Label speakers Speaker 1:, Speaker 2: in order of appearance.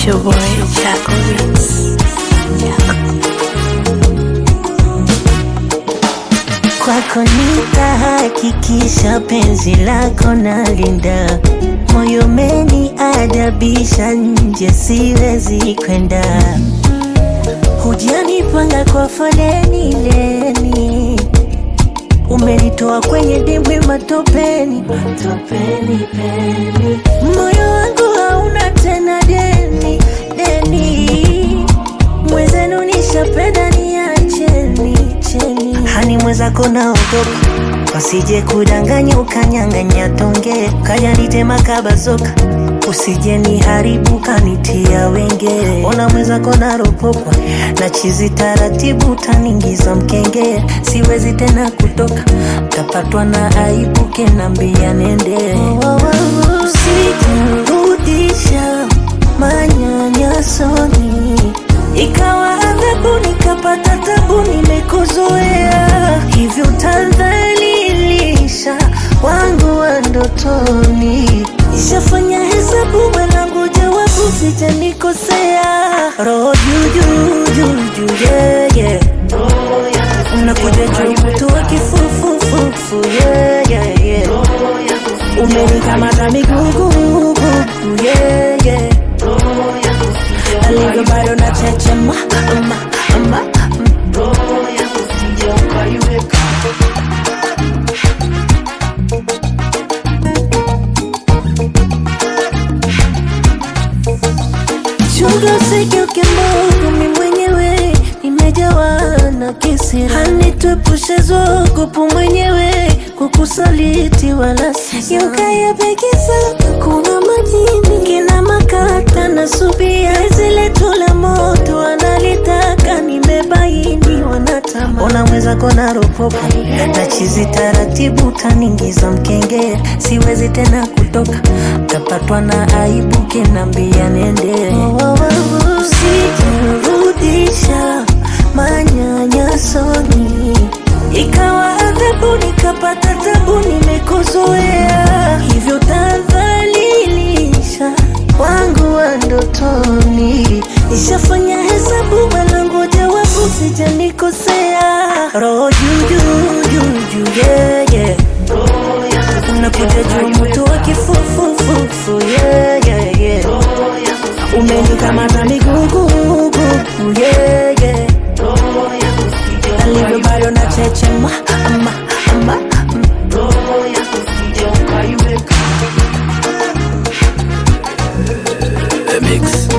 Speaker 1: your boy Chaco Beats.
Speaker 2: Kwako nitahakikisha penzi lako nalinda, moyo meni adabisha, nje siwezi kwenda. Hujanipanga kwa foleni leni, umenitoa kwenye dimbwi matopeni, matopeni peni. Moyo wangu hauna tena deni deni, mwezenu nishapenda niacheni cheni. Hani mwenzako naogopa wasije kudanganya ukanyang'anya tonge kaja nitema kabazoka usije niharibu kanitia wenge ona mwenzako naropokwa na chizi taratibu taningiza mkenge siwezi tena kutoka tapatwa na aibu kenambia nende usijerudisha manyanyasoni ikawa adhabu nikapata tabu nimekuzoea hivyo tadhalilisha wangu wa ndotoni ishafanya hesabu mwanangu jawabu sijanikosea roho juujuu yeye unakuja juu mtu wa kifufufufu yeye umenikamata migugugugu yeye alivyo bado na chechema ama, ama, Chunga usigeuke Mungu, mi mwenyewe nimejawa na kisira, hanituepushe zogopu mwenyewe kukusaliti wala yukayapekisa kuna majini kina makata na subia zile tula moto analitaka nimebaini wanatama ona mwenzako naropoka na chizi taratibu taningiza mkenge siwezi tena kutoka tapatwa na aibu kinambia nende usijerudisha manyanyasoni ikawa adhabu nikapata tabu nimekuzoea hivyo tadhalilisha wangu wa ndotoni ishafanya hesabu mwanangu jawabu sijanikosea roho juujuu yeye unakuja juu mtu wa kifufufufu yeye umenikamata migugugugu yeye alivyo bado na chechema ama, ama,
Speaker 3: The mix.